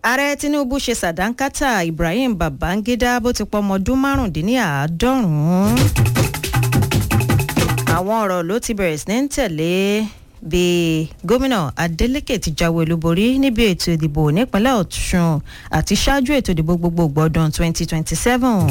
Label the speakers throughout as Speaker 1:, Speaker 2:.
Speaker 1: ààrẹ tinubu ṣe sàdánkátà ibrahim babangida bó ti pọ ọmọ ọdún márùndínláàádọ́rùn-ún àwọn ọ̀rọ̀ ló ti bẹ̀rẹ̀ sí ní tẹ̀lé bí gómìnà adeleke ti jáwé olúborí níbi ètò ìdìbò nípínlẹ̀ ọ̀ṣun àti ṣáájú ètò ìdìbò gbogbogbò ọdún 2027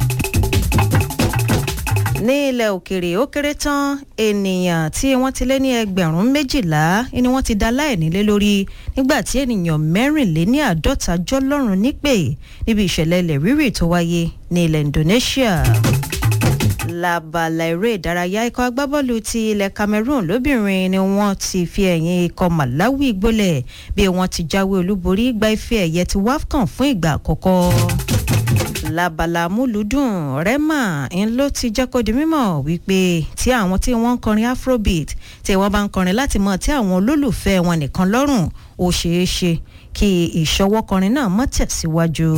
Speaker 1: ní ilẹ̀ òkèrè ó kéré tán ènìyàn tí wọ́n ti lé ní ẹgbẹ̀rún méjìlá ni wọ́n ti dá láìnílé lórí nígbà tí ènìyàn mẹ́rìnléní àádọ́ta jọlọ́run nípè níbi ìṣẹ̀lẹ̀ ilẹ̀ rírì tó wáyé ní ilẹ̀ indonesia labala eré ìdárayá ikọ̀ agbábọ́ọ̀lù ti ilẹ̀ cameroon lóbìnrin ni wọ́n ti fi ẹ̀yìn ikọ̀ malawi gbólẹ̀ bí wọ́n ti jáwé olúborí gba ife ẹ̀yẹ ti wafcon fún ìgbà àkọ́kọ́ labala múlùdùn rema ń ló ti jẹ́ kó di mímọ̀ wípé tí àwọn tí wọ́n ń kọrin afrobeat tí wọ́n bá ń kọrin láti mọ̀ tí àwọn olólùfẹ́ wọn nìkan lọ́rùn ó ṣeé ṣe kí ìṣọwọ́kọrin náà mọ́ tẹ̀síwájú.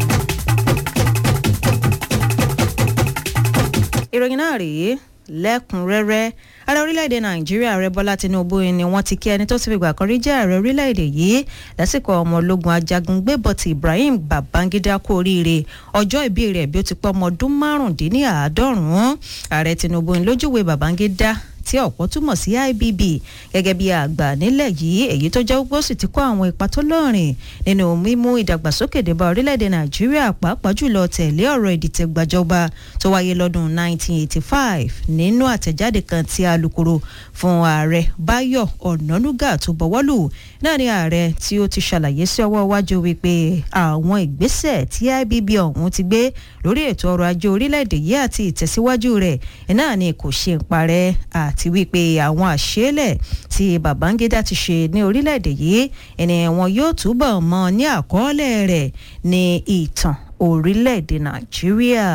Speaker 1: ìròyìn náà rèé lẹ́kùnrẹ́rẹ́ ààrẹ orílẹ̀-èdè nàìjíríà ààrẹ bọ́lá tinubu ni wọ́n ti kí ẹni tó ti fi gbà kan rí jẹ́ ààrẹ orílẹ̀-èdè yìí lásìkò ọmọ ológun ajagun gbébọ̀tì ibrahim babangida kú oríire ọjọ́ ìbí rẹ̀ bí ó ti pọ́ ọmọ ọdún márùndínláàádọ́rùn-ún ààrẹ tinubu ń lójúwe babangida tí ọ̀pọ̀ túmọ̀ sí ibb gẹ́gẹ́ bí àgbà nílẹ̀ yìí èyí tó jẹ́ pé ó sì ti kó àwọn ipa tó lọ́rìn nínú mímú ìdàgbàsókè débá orílẹ̀-èdè nàìjíríà pàápàá jùlọ tẹ̀lé ọ̀rọ̀ ìdìtẹ̀gbàjọba tó wáyé lọ́dún 1985 nínú àtẹ̀jáde kan tí alūkkóró fún ààrẹ báyọ̀ ọ̀nànúgà tó bọ̀wọ́lù náà ni ààrẹ tí ó ti ṣàlàyé sí ọwọ́ iwájú wípé àwọn ìgbésẹ̀ tí ibb ọ̀hún ti gbé lórí ètò ọrọ̀ ajé orílẹ̀-èdè yìí àti ìtẹ̀síwájú rẹ̀ náà ni kò ṣe ń parẹ́ àti wípé àwọn àṣẹlẹ̀ tí babangida ti ṣe ní orílẹ̀-èdè yìí ẹni wọn yóò túbọ̀ mọ ní àkọọ́lẹ̀ rẹ̀ ní ìtàn orílẹ̀-èdè nàìjíríà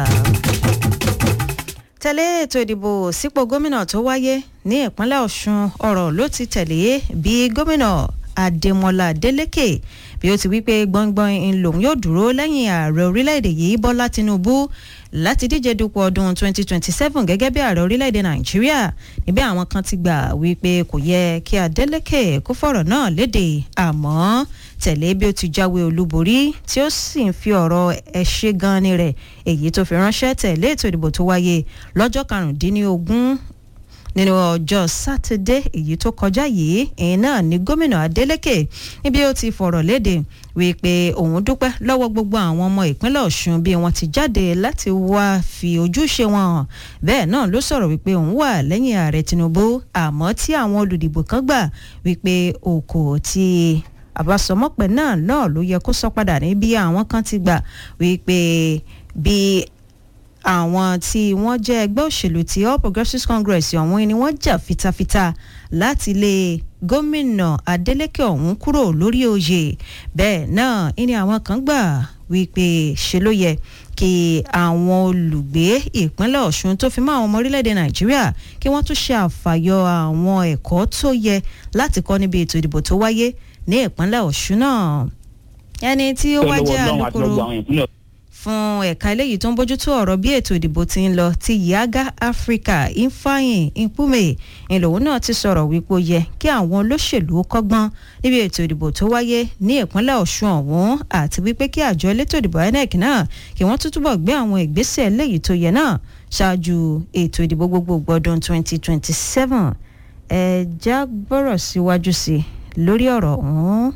Speaker 1: tẹ̀lé ètò ìdìbò sípò gómìnà tó wáyé ní ìpínlẹ̀ ọ̀ṣun ọ̀rọ̀ ló ti tẹ̀lé bí gómìnà adémọlá adélèké bí ó ti wí pé gbọ̀ngbọ̀n ń lòun yóò dúró lẹ́yìn ààrẹ orílẹ̀-èdè yìí bọ́lá tinubu láti díje dupò ọdún 2027 gẹ́gẹ́ bí ààrẹ orílẹ̀-èdè nàìjíríà níbẹ̀ àwọn kan ti gbà wípé kò yẹ kí adélèké kó fọ̀rọ̀ náà léde àmọ́ tẹ̀lé bí ó ti jáwé olúborí tí ó sì ń fi ọ̀rọ̀ ẹ̀ṣẹ̀ gan ni rẹ̀ èyí tó fi ránṣẹ́ tẹ̀lé ètò ìdìbò tó wáyé lọ́jọ́ karùndínlógún nínú ọjọ́ sátidé èyí tó kọjá yìí èyí náà ní gómìnà adeleke níbi ó ti fọ̀rọ̀ léde wípé òun dúpẹ́ lọ́wọ́ gbogbo àwọn ọmọ ìpínlẹ̀ ọ̀ṣun bí wọ́n ti jáde láti wá fi ojúṣe wọn hàn bẹ́ẹ̀ náà ló sọ̀rọ̀ wípé òun wà lẹ́yìn ààrẹ tinubu àmọ́ tí àwọn olùdìbò kan gbà wípé òkò ti àbásọmọ́pẹ́ náà náà ló yẹ kó sọ padà ní bí àwọn kan ti gbà wípé bí àwọn tí wọ́n jẹ́ ẹgbẹ́ òṣèlú ti all progressives congress ọ̀hún ni wọ́n jà fitafita láti lé gómìnà adeleke ọ̀hún kúrò lórí oyè bẹ́ẹ̀ náà ni àwọn kan gbà wípé ṣe ló yẹ kí àwọn olùgbé ìpínlẹ̀ ọ̀ṣun tó fi mọ́ àwọn ọmọ orílẹ̀-èdè nàìjíríà kí wọ́n tún ṣe àfàyọ àwọn ẹ̀kọ́ tó yẹ láti kọ́ níbi ètò ìdìbò tó wáyé ní ìpínlẹ̀ ọ̀ṣun náà ẹni tí ó wá jẹ́ alukoro fún ẹ̀ka eléyìí tó ń bójútó ọ̀rọ̀ bí ètò ìdìbò ti ń lọ ti yaga africa ifeanyi nkume ìlòun náà ti sọ̀rọ̀ wípé ó yẹ kí àwọn olóṣèlú kọ́gbọ́n níbi ètò ìdìbò tó wáyé ní ìpínlẹ̀ ọ̀ṣun ọ̀hún àti wípé kí àjọ elétò ìdìbò inec náà kí wọ́n tún túbọ̀ gbé àwọn ìgbésẹ̀ eléyìí tó yẹ náà ṣáájú ètò ìdìbò gbogbogbò ọdún 2027 ẹ já gbọ́rọ̀ síwájú sí lórí ọ̀rọ̀ ọ̀hún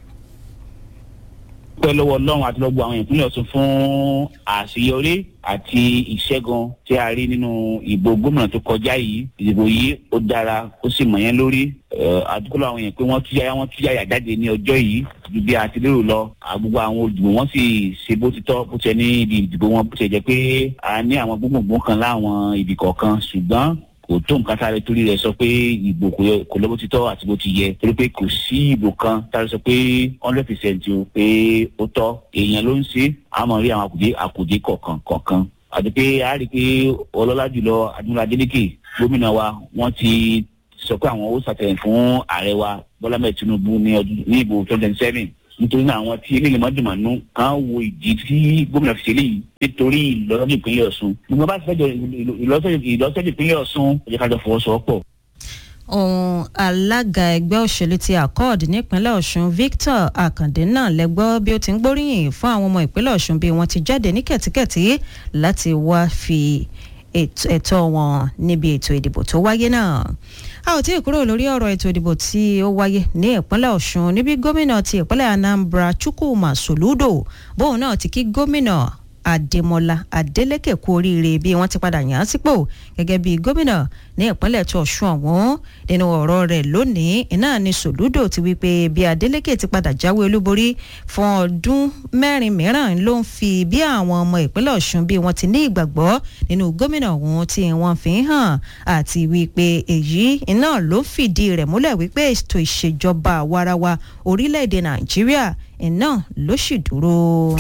Speaker 2: dúpẹ́ lọ́wọ́ ọlọ́run àti lọ́gbọ́ àwọn ìpínlẹ̀ ọ̀tún fún àṣeyọrí àti ìṣẹ́gun tí a rí nínú ìbò gómìnà tó kọjá yìí ìdìbò yìí ó dára ó sì mọ̀ yẹn lórí àdúgbò àwọn èèyàn pé wọ́n tú yáyá wọ́n tú yáyà jáde ní ọjọ́ yìí ju bí a ti lérò lọ àgbogbo àwọn olùdìbò wọ́n sì ṣe bó ti tọ́ bó ti ní ibi ìdìbò wọn bó ti jẹ́ pé a ní àwọn gbogbogbò kan láwọn ibì kọ̀ọ̀kan ṣùgbọ́n kò tó nǹkan tá a lè torí rẹ sọ pé ìbò kò lọ bó ti tọ́ àti bó ti yẹ torí pé kò sí ìbò kan tá a lè sọ pé hundred percent o pé ó tọ́ èèyàn ló ń ṣe àmọ́ rí àwọn àkùdé àkùdé kọ̀ọ̀kan kọ̀ọ̀kan àti pé a rí i pé ọlọ́lá jùlọ adúlá adélèké gómìnà wa wọ́n ti sọ pé àwọn ó ṣàtẹ̀yìn fún ààrẹ wa bọ́lá mẹ́ẹ̀ tinubu ní ìbò twenty seven nítorí náà àwọn tí eléyìí mọ́jùmọ́nú kan wo ìdí tí gómìnà fi ṣe léyìí nítorí ìlọsọ́jú ìpínlẹ̀ ọ̀ṣun gbogbo bá ti fẹ́ jọ ìlọsọ́jú ìpínlẹ̀ ọ̀ṣun ó jẹ́ ká jọ fọwọ́sowọ́pọ̀
Speaker 1: ohun alága ẹgbẹ́ òṣèlú ti accord nípínlẹ̀ ọ̀ṣun victor akande náà lẹ́gbọ́ bí ó ti ń gbóríyìn fún àwọn ọmọ ìpínlẹ̀ ọ̀ṣun bí wọ́n ti jáde ní kẹ̀tíkẹ̀tí láti wá fi ẹ̀tọ́ wọn níbi ètò ìdìbò tó wáyé náà a ò tí ì kúrò lórí ọ̀rọ̀ ètò ìdìbò tí ó wáyé ní ìpínlẹ̀ ọ̀ṣun níbi gómìnà ti ìpínlẹ̀ anambra chukwuma soludo bóun náà ti kí gómìnà adémọlá adélékè kú oríire bí wọ́n ti padà yàn án sípò gẹ́gẹ́ bí gómìnà ní ìpínlẹ̀ tó ọ̀ṣun ọ̀hún nínú ọ̀rọ̀ rẹ̀ lónìí iná ni sòlúdò ti wí pé bí adélékè ti padà jáwé olúborí fún ọdún mẹ́rin mìíràn ló ń fi bí àwọn ọmọ ìpínlẹ̀ ọ̀ṣun bí wọ́n ti ní ìgbàgbọ́ nínú gómìnà ọ̀hún tí wọ́n fi ń hàn àti wípé èyí iná ló fìdí rẹ̀ múlẹ̀ wípé ètò ìṣèjọba àwarawa orílẹ̀-èdè nàìjíríà iná ló sì dúró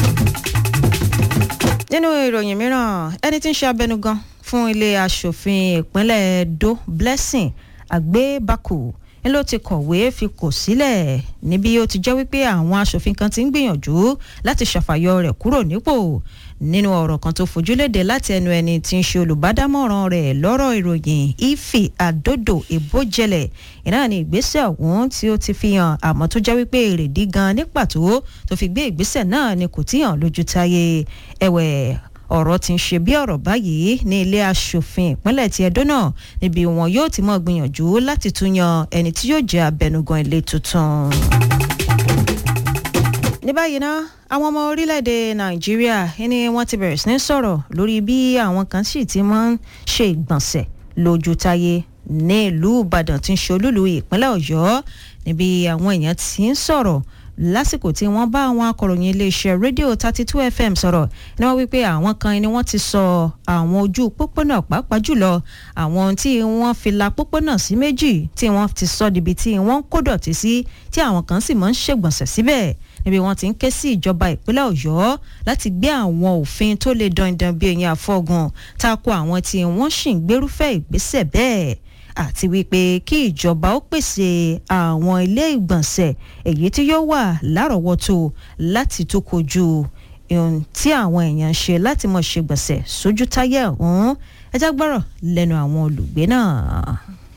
Speaker 1: nínú ìròyìn mìíràn ẹni tí ń ṣe abẹnugan fún ilé asòfin ìpínlẹ̀ edo blessing agbébákù ń ló ti kọ̀wé fi kò sílẹ̀ níbi ó ti jẹ́ wípé àwọn asòfin kan ti ń gbìyànjú láti ṣàfàyọ rẹ̀ kúrò nípò nínú ọ̀rọ̀ kan tó fojúléde láti ẹnu ẹni tí ń ṣe olùbádámọ̀ràn rẹ̀ lọ́rọ̀ ìròyìn ife àdódò ìbójẹlẹ̀ ìnáà ní ìgbésẹ̀ ọ̀hún tí ó ti fi hàn àmọ́ tó jẹ́ wípé èrèdí gan ní pàtó tó fi gbé ìgbésẹ̀ náà ni kò tí hàn lójú táyé ẹ̀wẹ̀ ọ̀rọ̀ ti ń ṣe bí ọ̀rọ̀ báyìí ní ilé asòfin ìpínlẹ̀ ti ẹdó náà níbi wọn yóò ti mọ̀ gbìyànjú láti tún yan ẹni tí yóò jẹ́ abẹnugan ilé tuntun ní báyìí ná àwọn ọmọ orílẹ̀-èdè nàìjíríà ni wọ́n ti bẹ̀rẹ̀ sí ní sọ̀rọ̀ lórí bí àwọn kan sì ti máa ń ṣe ìgbọ̀nsẹ̀ lójú táyé ní ìlú ìbàdàn tí ń ṣe olúlu ìpínlẹ̀ ọ̀yọ́ níbi àwọn èèyàn ti ń sọ̀rọ̀ lásìkò tí wọ́n bá àwọn akọ̀ròyìn iléeṣẹ́ rédíò thirty two fm sọ̀rọ̀ ni wọ́n wípé àwọn kan ni wọ́n ti sọ àwọn ojú pópónà pàápàá jùlọ àwọn tí wọ́n fi la pópónà sí méjì tí wọ́n ti sọ dibi tí wọ́n ń kó dọ̀tí sí tí àwọn kan sì máa ń ṣègbọ̀nsẹ̀ síbẹ̀ níbi wọ́n ti ń ké sí ìjọba ìpínlẹ̀ ọ̀yọ́ láti gbé àwọn òfin tó lè dandan bí ẹ̀yìn àfọ̀gùn tako àwọn tí wọ́n sì ń gbérúfẹ́ ìgbésẹ̀ bẹ́ẹ̀ àti wípé kí ìjọba ó pèsè àwọn ilé ìgbọ̀nsẹ̀ èyí tí yóò wà lárọ̀ọ́wọ́tó láti tó kojú ohun tí àwọn èèyàn ń ṣe láti mọ̀ ṣe gbọ̀nsẹ̀ sójú táyà ọ̀hún ẹjá gbọ́rọ̀ lẹ́nu àwọn olùgbé náà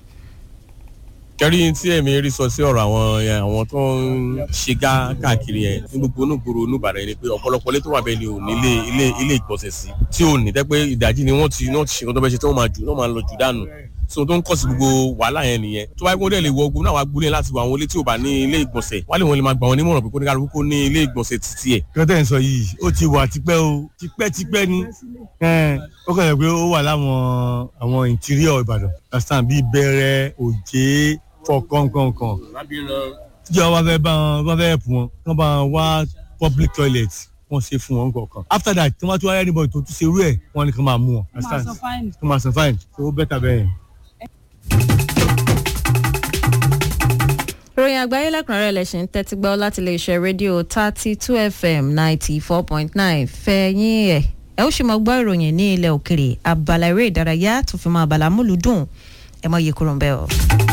Speaker 3: kẹrí tí èmi rí sọ sí ọ̀rọ̀ àwọn àwọn tó ń ṣe gá káàkiri yẹn ní gbogbo onúgboro onúbàdàn yẹn ni pé ọ̀pọ̀lọpọ̀ ilé tó wà bẹ́ẹ̀ ni ò ní ilé ilé ilé ìgbọ̀nsẹ̀ sí tí ò ní tẹ́pẹ́ ìdájí ni wọ́n ti wọ́n ti ṣe nǹkan tó fẹ́ ṣe tí wọ́n máa jù wọ́n máa lọ jù dànù so tó ń kọ̀ sí gbogbo wàhálà yẹn nìyẹn tó bá yẹ kó dẹ̀ lè wọ ogun náà wá gbólé láti wọ àwọn ilé tí ò bá ní ilé ìgbọ̀nsẹ̀ wálé wọn lè máa gbà wọn nímọ̀ràn pé kó ní kálukú kó ní ilé ìgbọ̀nsẹ̀ títí ẹ̀.
Speaker 4: kọ́tẹ́ ń sọ yìí ó ti wà tipẹ́ o tipẹ́tipẹ́ ni ó kàn yẹ pé ó wà láwọn àwọn interior ìbàdàn understand bíi bẹ̀rẹ̀ òjé fọkànkankan tíjọba wá fẹ́ bá wọn wá fẹ́ ẹ̀pù wọn kán bá wọn wá public toilet wọ́n ṣe fún wọn kọ̀ọ̀kan after that tí wọ́n tún wáyé anybody tó tún ṣe irú ẹ̀ wọ́n ní kán máa mú wọn understand kán máa san fine so ó bẹ́tà bẹ́ẹ̀ yẹn.
Speaker 1: ìròyìn àgbáyé lẹ́kùnrẹ́rẹ́ lẹ́sìn ń tẹ́tí gbọ́ láti lè ṣe rédíò thirty two fm ninety four point nine fẹ́yìn ẹ̀ ẹ ó sì mọ gbọ́ ìròyìn ní ilẹ̀ òkèrè abala eré ìdárayá tó fi mọ abala múlùdùn ẹ mọ iye kúrò ń bẹ́ ọ.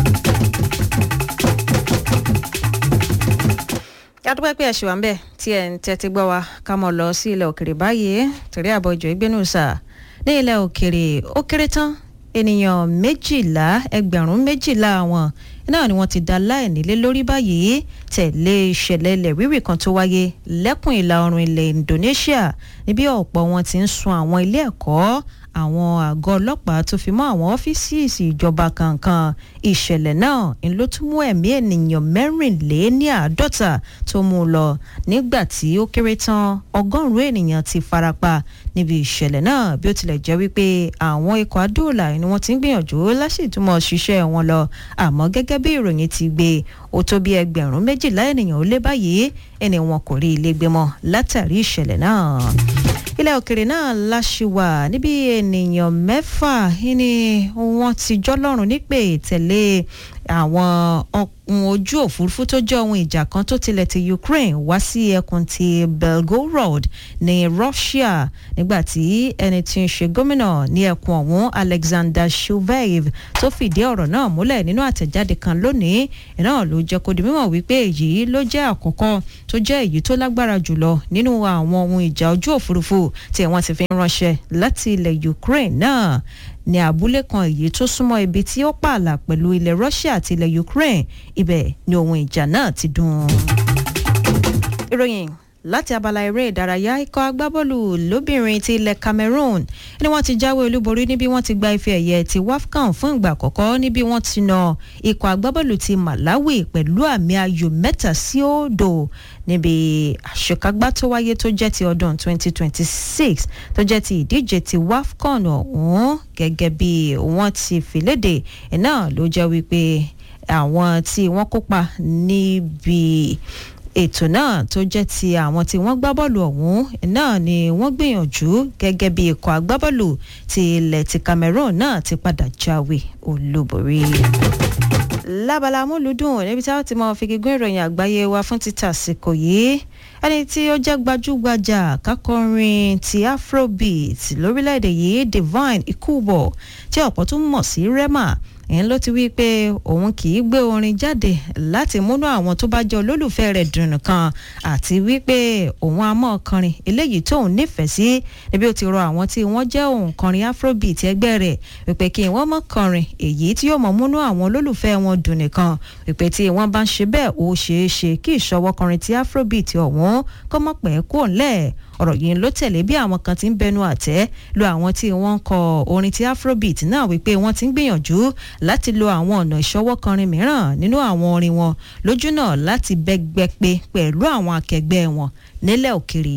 Speaker 1: yàtọ̀ pé ẹ̀ṣẹ̀ wà ń bẹ̀ tí ẹ̀ ń tẹ́tí gbọ́ wa ká mọ̀ lọ sí ilẹ̀ òkèrè báyìí torí àbọ̀ ìjọ ìgbénu sà ní ilẹ̀ òkèrè ó kéré tán ènìyàn méjìlá ẹgbẹ̀rún méjìlá àwọn náà ni wọ́n ti da láìnílé lórí báyìí tẹ̀lé ìṣẹ̀lẹ̀ ilẹ̀ rírì kan tó wáyé lẹ́kùn ìlà oòrùn ilẹ̀ Indonesia níbi ọ̀pọ̀ wọn ti ń sun àwọn ilé ẹ̀kọ́ àwọn àgọ́ ọlọ́pàá tó fi mọ́ àwọn ọ́fíìsì ìjọba kankan ìṣẹ̀lẹ̀ náà ń ló tún mú ẹ̀mí ènìyàn mẹ́rìnléníàádọ́ta tó mú un lọ nígbà tí ó kéré tán ọgọ́rùn-ún ènìyàn ti farapa níbi ìṣẹ̀lẹ̀ náà bí ó tilẹ̀ jẹ́ wípé àwọn ikọ̀ adóòlà ni wọ́n ti ń gbìyànjú lásìtúmọ̀ ṣiṣẹ́ wọn lọ àmọ́ gẹ́gẹ́ bí ìròyìn ti gbé ó tó bí ẹgbẹ̀rún méjìlá ènìyàn ó lé báyìí ẹni wọn kò rí ilé gbé mọ́ látàrí ìṣẹ̀lẹ̀ náà ilẹ̀ òkèrè náà láṣìwà níbi ènìyàn mẹ́fà ni wọ́n ti jọ́lọ́run nípè tẹ̀lé àwọn ọkùn ojú òfurufú tó jẹ́ ohun ìjà kan tó tilẹ̀ ti Ukraine wá sí ẹkùn ti Belgorod ní Russia nígbàtí ẹni tí ń ṣe gómìnà ní ẹkùn ọ̀hún Alexander Shuvaev tó fìdí ọ̀rọ̀ náà múlẹ̀ nínú àtẹ̀jáde kan lónìí iná ló jẹ́ kó di mímọ̀ wípé èyí ló jẹ́ àkọ́kọ́ tó jẹ́ èyí tó lágbára jùlọ nínú àwọn ohun ìjà ojú òfurufú tí wọ́n ti fi ń ránṣẹ́ láti ilẹ̀ Ukraine náà ní abúlé kan èyí tó súnmọ́ ibi tí ó pààlà pẹ̀lú ilẹ̀ Russia àti ilẹ̀ Ukraine ibẹ̀ ni ohun ìjà náà ti dún. ìròyìn láti abala eré ìdárayá ikọ̀ agbábọ́ọ̀lù lóbìnrin ti ilẹ̀ Cameroon ni wọ́n ti jáwé olúborí níbi wọ́n ti gba ife ẹ̀yẹ ti WAFCON fún ìgbà àkọ́kọ́ níbi wọ́n ti na ikọ̀ agbábọ́ọ̀lù ti Malawi pẹ̀lú àmì ayò mẹ́ta sí òdo níbi àṣekágbá tó wáyé tó jẹ́ ti ọdún 2026 tó jẹ́ ti ìdíje ti WAFCON ọ̀hún gẹ́gẹ́ bí wọ́n ti fìlédè náà ló jẹ́ wípé àwọn tí wọ́n kópa níbi ètò náà tó jẹ́ ti àwọn tí wọ́n gbá bọ́ọ̀lù ọ̀hún náà ni wọ́n gbìyànjú gẹ́gẹ́ bí ikọ̀ agbábọ́ọ̀lù ti ilẹ̀ ti Cameroon náà ti padà jáwé olúborí. lábala amúlùdùn níbi tí a ti mọ fìgígún ìròyìn àgbáyé wa fún títà àsìkò yìí ẹni tí ó jẹ́ gbajúgbajà kákọrin ti afrobeat lórílẹ̀‐èdè yìí Divine Ikubo tí ọ̀pọ̀ tún mọ̀ sí Rema ẹ̀yìn ló ti wí pé òun kì í gbé orin jáde láti múnú àwọn tó bá jẹ́ olólùfẹ́ rẹ̀ dùn nìkan àti wípé òun á mọ̀ kọrin eléyìí tóun nífẹ̀ẹ́ sí níbi ó ti rọ àwọn tí wọ́n jẹ́ òǹkọrin afrobeat ẹgbẹ́ rẹ̀ wípé kí wọ́n mọ̀ kọrin èyí tí yóò mọ̀ múnú àwọn olólùfẹ́ wọn dùn nìkan wípé tí wọ́n bá ń ṣe bẹ́ẹ̀ ó ṣeé ṣe kí ìṣọwọ́ kọrin ti afrobeat ọ̀hún kó mọ̀ pẹ́ kó ńlẹ̀ ọ̀rọ̀ yìí ló tẹ̀lé bí àwọn kan ti ń bẹnu àtẹ́ lu àwọn tí wọ́n ń kọ orin ti afrobeat náà wípé wọ́n ti ń gbìyànjú láti lo àwọn ọ̀nà ìṣọwọ́ kọrin mìíràn nínú àwọn orin wọn lójú náà láti bẹ́gbẹ́ pé pẹ̀lú àwọn akẹgbẹ́ wọn nílẹ̀ òkèrè.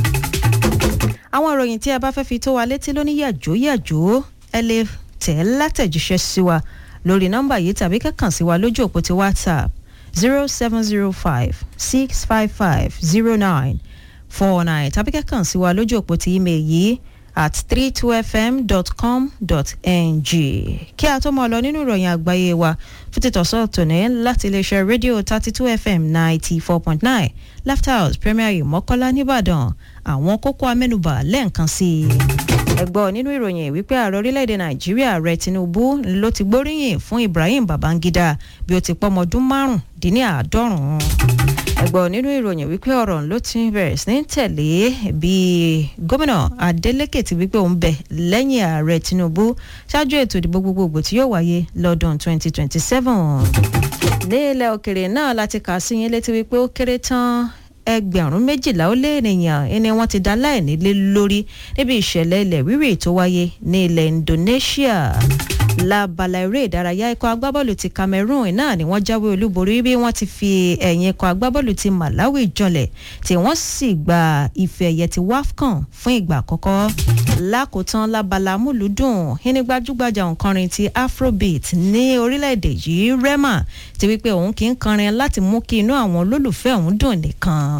Speaker 1: àwọn ìròyìn tí a bá fẹ́ fi tó wa létí lóní yàjó yàjó ẹ lè tẹ̀ látẹ̀jíṣẹ́ sí wa lórí nọ́mbà yìí tàbí kẹ́kàn sí wa lójú òpó ti whatsapp zero seven zero five six five five zero nine four nine tàbí kẹ́kàn sí wa lójú òpó ti email yìí at three two fm dot com dot ng kí a tó mọ lọ nínú ìròyìn àgbáyé wa fún títọ́sọ́ tòní láti iléeṣẹ́ rédíò thirty two fm ninety four point nine laughter house premier ìmọ̀kọ́lá nìbàdàn àwọn kókó amẹ́nubà lẹ́ẹ̀kan sí i. ẹ gbọ́ nínú ìròyìn wípé ààrẹ orílẹ̀-èdè nàìjíríà ààrẹ tinubu ló ti gbóríyìn fún ibrahim babangida bí ó ti pọ́mọ ọdún márùn-ún-dín-ní-àádọ́rùn-ún ẹgbọ́n nínú ìròyìn wípé ọ̀rọ̀ ló ti bẹ̀rẹ̀ sí ní tẹ̀lé bí gómìnà Adeleke ti wípé òun bẹ̀ lẹ́yìn ààrẹ Tinubu ṣáájú ètò ìdìbò gbogbogbò tí yóò wáyé lọ́dún 2027. ní ilẹ̀ òkèrè náà láti kà sí yín létí wípé ó kéré tán ẹgbẹ̀rún méjìlá ó lé ènìyàn ẹni wọ́n ti dá láìnílé lórí níbi ìṣẹ̀lẹ̀ ilẹ̀ rírì tó wáyé ní ilẹ̀ Indonesia lábala eré ìdárayá ikọ̀ agbábọ́ọ̀lù ti Cameroon náà ni wọ́n jáwé olúborí bí wọ́n ti fi ẹ̀yìn ikọ̀ agbábọ́ọ̀lù ti Malawi jọlẹ̀ tí wọ́n sì gba ife ẹ̀yẹ ti WAFCON fún ìgbà àkọ́kọ́ lákòótán lábala múlùdùn ẹni gbajúgbajà òǹkọrin ti Afrobeat ní orílẹ̀-èdè yìí Rema ti wípé òun kì í kọrin láti mú kí inú àwọn olólùfẹ́ òun dùn nìkan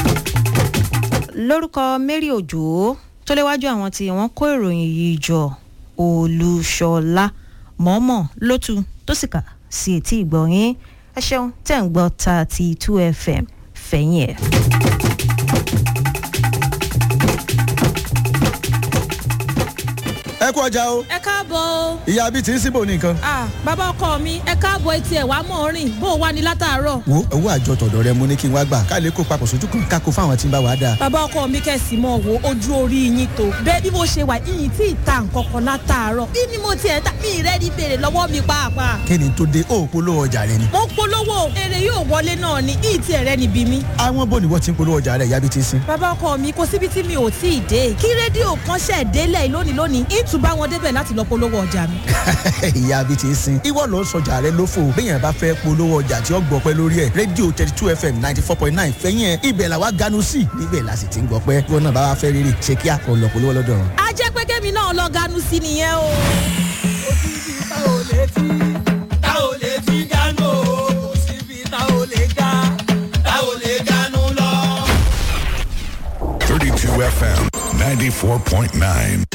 Speaker 1: lórúkọ Mary Òjò tó léwájú àwọn tí wọ́n kó ìròyìn yìí jọ Olúṣọlá mọ̀ọ́mọ̀ lótú tó sì kà sí etí ìgbọ̀nyín ẹ ṣeun tẹ̀ ń gbọ́ thirty two fm fẹ̀yìn ẹ̀.
Speaker 5: ẹ kú ọjà o
Speaker 6: ẹ káàbọ̀ o.
Speaker 5: ìyá bíi ti ń síbò ní nǹkan.
Speaker 6: ah bàbá ọkọ mi ẹ káàbọ̀ etí ẹ̀ wá mọ̀ rìn bó o wá ní látàárọ̀.
Speaker 5: wo owó àjọ tọ̀dọ̀ rẹ mo ní kí n wá gbà ká lè kó papọ̀ sójú kan ká kó fáwọn tí ń bá wa dáa.
Speaker 6: bàbá ọkọ mi kẹ̀sì mọ̀ wo ojú orí yín tó. bẹ́ẹ̀ bí mo ṣe wà yìnyín tí ì ta nǹkan kan látàárọ̀. bí ni mo tiẹ̀ ta mi rẹ́ ní bèrè lọ́wọ́ mi pàápàá.
Speaker 5: kí ni tó dé ó polówó ọjà rẹ ni.
Speaker 6: mo polówó èrè yóò wọlé náà ni yìí tiẹ̀ rẹ́ níbi mi.
Speaker 5: àwọn bò ní wọ́n ti ń polówó ọjà rẹ ìyá bíi ti ń sin.
Speaker 6: bàbá ọkọ mi kò síbi tí mi ò tí ì dé kí rédíò kan ṣẹ̀ délẹ̀ lónìí lónìí ìtùbá wọn débẹ̀ láti lọ polówó ọjà mi.
Speaker 5: ìyá bíi ti ń sin. ìwọ ló ń sọjà rẹ lófo béèyàn bá fẹ́ polówó ọjà tí ó gbọpẹ́ lórí ẹ̀ rédíò thirty two fm ninety four point nine fẹ́yìn ẹ̀ ibẹ̀ làwa ganu sí níbẹ̀ la sì ti ń gbọpẹ́ wọn náà bá wa fẹ́ rírì ṣe kí a kò lọ polówó lọ́dọ̀ wọn.
Speaker 6: a jẹ́ pé kémi náà lọ ganu sí nìyẹn o.
Speaker 7: Thirty-two FM, ninety-four point nine.